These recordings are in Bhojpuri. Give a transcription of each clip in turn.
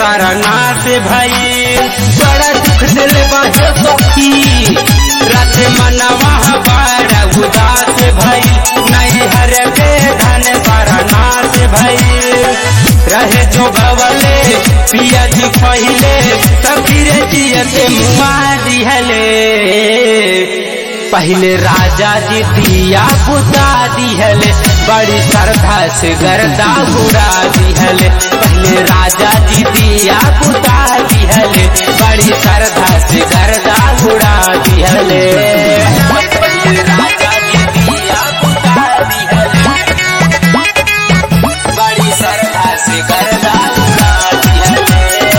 सारा नाश भई बड़ा दुख दिल बाजे सखी रात मनवा बड़ा उदास भई नहीं हर के धन सारा नाश भई रहे जो बवले पिया जी पहिले सखी रे जियते मुआ दिहले पहले राजा जी दिया बुता दिहले बड़ी श्रद्धा से गर्दा बुरा दिहले पहले राजा जी दिया बुता दिहले बड़ी श्रद्धा से गर्दा बुरा दिहले पहले राजा जी दिया बुता दिहले बड़ी श्रद्धा से गर्दा बुरा दिहले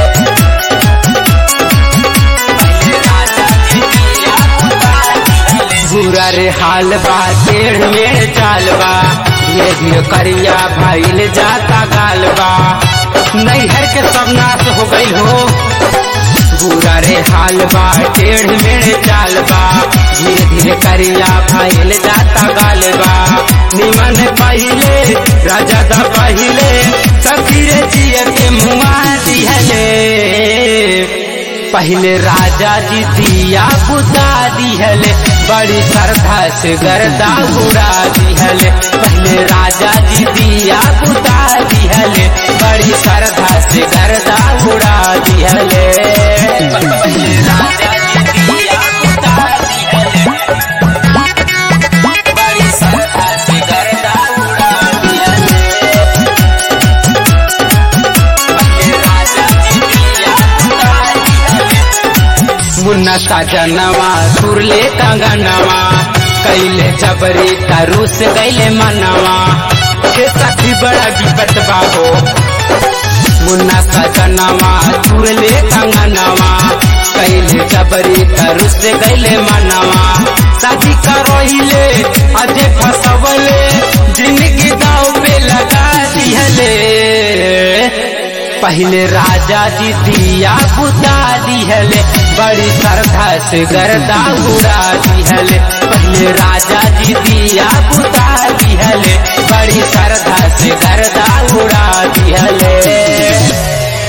पहले राजा जी दिया बुता दिहले बुरा रे हाल बा टेढ़ में चाल बा ये भी करिया भाईल जाता गाल बा नैहर के सब नाश हो गईल हो बुरा रे हाल बा टेढ़ में चाल बा धीरे धीरे करिया भाईल जाता गाल बा निमन पहिले राजा दा पहिले सखीरे जिय के मुआ दिहले पहले राजा जी दिया बुता दिहले बड़ी श्रद्धा से गर्दा बुरा दिहले पहले राजा जी दिया बुता दिहले बड़ी श्रद्धा से गर्दा बुरा दिहले पहले राजा जी दिया बुता दिहले बड़ी श्रद्धा से गर्दा बुरा दिहले पहले राजा जी दिया बुता दिहले मुन्ना साजनवा सुरले कंगनवा कैले जबरी तरुस गैले मनवा के सखी बड़ा विपत बाहो मुन्ना साजनवा सुरले कंगनवा कैले जबरी तरुस गैले मनवा शादी करोहिले अजे फसवले जिंदगी दाव पे लगा दिहले पहले राजा जी दिया बुता दिहले बड़ी श्रद्धा से गर्दा उड़ा दिहले पहले राजा जी दिया बुता दिहले बड़ी श्रद्धा से गर्दा उड़ा दिहले